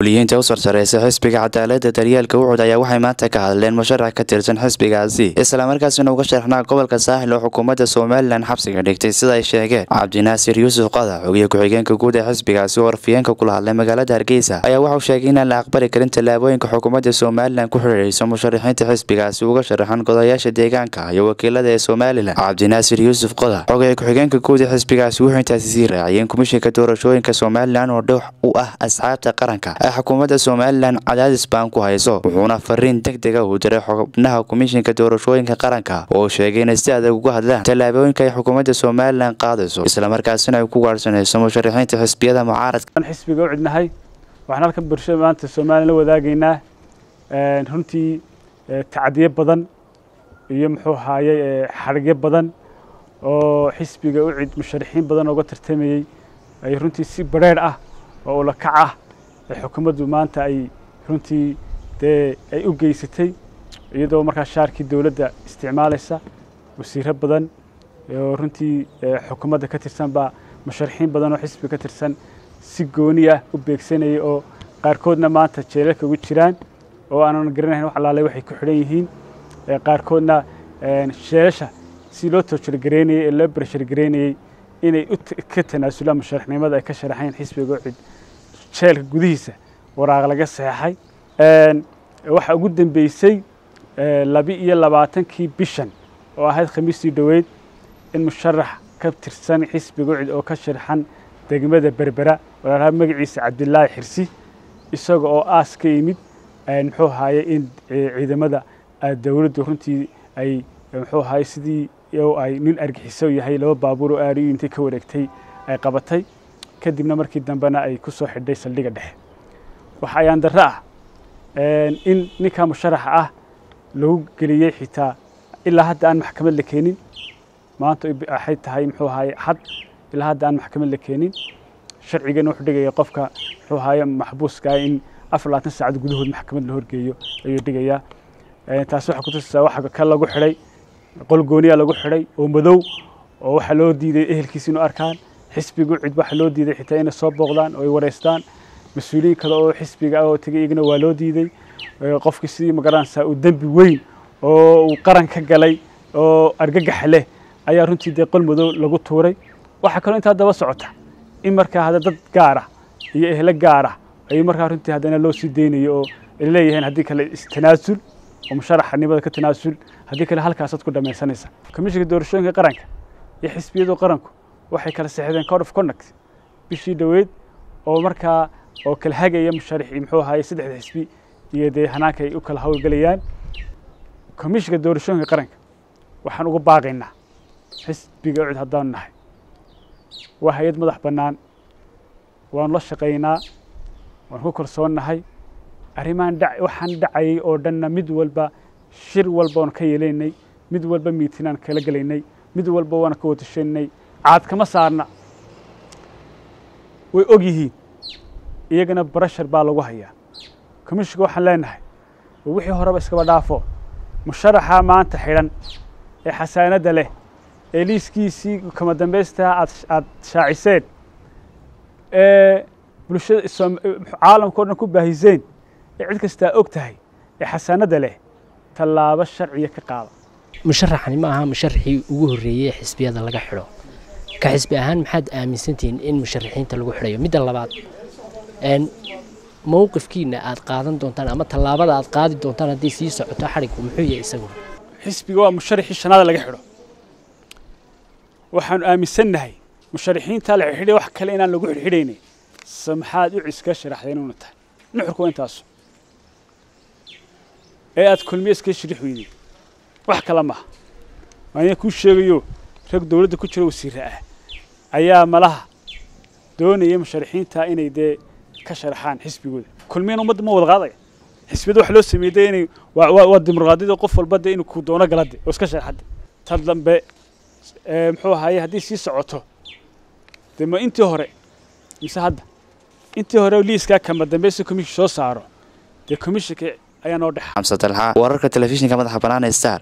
mas-uuliyiinta u sarsareysa xisbiga cadaalada daryeelka ucud ayaa waxay maanta ka hadleen musharax ka tirsan xisbigaasi islamarkaasina uga sharaxnaa gobolka saaxil oo xukuumadda somalilan xabsiga dhigtay sida ay sheegeen cabdinaasir yuusuf qadax xogiye ku-xigeenka guud ee xisbigaasi oo warfiyeenka kula hadlay magaalada hargeysa ayaa waxauu sheegay inaan la aqbali karin tallaabooyinka xukuumadda somalilan ku xidhiidhayso musharaxiinta xisbigaasi uga sharaxan godayaasha deegaanka iyo wakiilada ee somalilan cabdinaasir yuusuf qodax xogiye ku-xigeenka guud ee xisbigaasi wuxuu intaasi sii raaciyeen komishinka doorashooyinka somalilan oo dhow u ah asxaabta qaranka ee xukuumadda somalilan cadaadis baan ku hayso wuxuuna fariin deg dega uu diray xubnaha komishinka doorashooyinka qaranka oo sheegay inay si adag uga hadlaan tallaabooyinka ay xukuumadda somalilan qaadayso islamarkaasina ay ku gaadhsanayso musharaxiinta xisbiyada mucaaradka xisbiga u cidnahay waxaan halkan bulshada maanta somalilan la wadaagaynaa runtii tacdiyo badan iyo muxuu ahaayey xarigyo badan oo xisbiga u cid musharaxiin badan ooga tartamayey ay runtii si bareer ah oo ula kac ah ee xukuumaddu maanta ay runtii dee ay u geysatay iyadoo markaa shaarkii dowladda isticmaalaysa wasiiro badan oo runtii xukuumadda ka tirsan baa musharaxiin badan oo xisbiga ka tirsan si gooni ah u beegsanayay oo qaarkoodna maanta jeelalka ugu jiraan oo aanan garanayn wax alaalay waxay ku xidhan yihiin qaarkoodna sheelasha si loo toojirgareynayey ee loo barashirgareynayey inay ka tanaasulaan musharaxnimada ay ka sharaxayn xisbiga cid jeelka gudihiisa waraaq laga saxeexay waxaa ugu dambeysay labi iyo labaatankii bishan oo ahayd khamiistii dhoweyd in musharax ka tirsan xisbiga cid oo ka sharaxan degmada berbera walaalaha magaciisa cabdilaahi xirsi isaga oo aas ka yimid muxuu ahaye in ciidamada dowladdu runtii ay muxuu ahaye sidii ay nin argixiso yahay laba baabuur oo aariyu intay ka wareegtay ay qabatay kadibna markii dambena ay ku soo xidhay saldhigga dhexe waxa ayaan darro ah in ninka musharaxa ah lagu geliyey xitaa ilaa hadda aan maxkamad la keenin maanta waxay tahay muxuu ahaye xad ilaa hadda aan maxkamad la keenin sharcigana wuxuu dhigaya qofka muxuu ahaye maxbuuska in afar labaatan saacad gudahood maxkamad la horgeeyo ayuu dhigayaa taasi waxaa kutusaysaa waxa ka lagu xidhay qol gooniya lagu xidhay oo madow oo waxaa loo diiday ehelkiisa inuu arkaan xisbigu cid waxaa loo diiday xitaa inay soo booqdaan oo ay wareystaan mas-uuliyiin kale oo xisbiga ah oo tegay iyagana waa loo diiday qofkii sidii magaranaysaa uu dembi weyn oo uu qaran ka galay oo argagax leh ayaa runtii dee qol madow lagu tuuray waxaa kaloo intaa daba socota in markaa hadda dad gaar ah iyo ehlo gaar ah ayuu markaa runtii haddana loo sii deynayo oo ay leeyihiin haddii kale istanaasul oo musharaxnimada ka tanaasul haddii kale halkaasaad ku dhamaysanaysa komishinka doorashooyinka qaranka iyo xisbiyadu qaranku waxay kala saxdeen code of conduct bishii dhoweyd oo markaa oo kala hagaya musharaxii muxuu ahaye saddexda xisbi iyo dee hanaanka ay u kala howlgelayaan komishinka doorashooyinka qaranka waxaan uga baaqaynaa xisbiga cid haddaanu nahay waa hay-ad madax bannaan waanu la shaqaynaa waan ku kalsoonnahay arrimahan dha waxaan dhacayay oo dhanna mid walba shir walba waan ka yeelaynay mid walba miitinaan kala gelaynay mid walba waan ka watashanay caad kama saarna way og yihiin iyagana barashar baa lagu hayaa komishinka waxaan leenahay wixii horeba iskaba dhaafo musharaxa maanta xidhan ee xasaanadda leh ee liiskiisii kama dambaystaa aad aad shaaciseen ee bulshada caalamka o dhan ku baahiseen ee cid kastaa og tahay ee xasaanadda leh tallaabo sharciya ka qaada musharaxani ma aha musharaxii ugu horreeyey ee xisbiyada laga xidho ka xisbi ahaan maxaad aaminsantihiin in musharaxiinta lagu xidhayo midda labaad mowqifkiina aad qaadan doontaan ama tallaabada aad qaadi doontaan haddii sii socoto xadhigku muxuu yahay isagu xisbiga waa musharaxii shanaada laga xidho waxaanu aaminsannahay musharaxiinta la xidhay wax kale inaan lagu xidhxidhaynay maxaad u ciska sharaxday inuuna tahay nuxurku waa intaasu ee aad kulmiye iska shirix weyday wax kale maha waana kuu sheegayo rag dowladda ku jira wasiire ah ayaa malaha doonaya musharaxiinta inay dee ka sharaxaan xisbigooda kulmiyana ummadda ma wada qaadaya xisbiyada waxa loo sameeyey dee inay waa dimuqraadiyada qof walba dee inuu ku doono galade oo iska sharaxade tad dambe muxuu ahaye haddii sii socoto dee ma intii hore mise hadda intii hore liiskaa kama dambaysa komishin soo saaro dee komishinka ayaa noo dhexa xamse dalxa wararka telefishinka madaxa bannaan ee star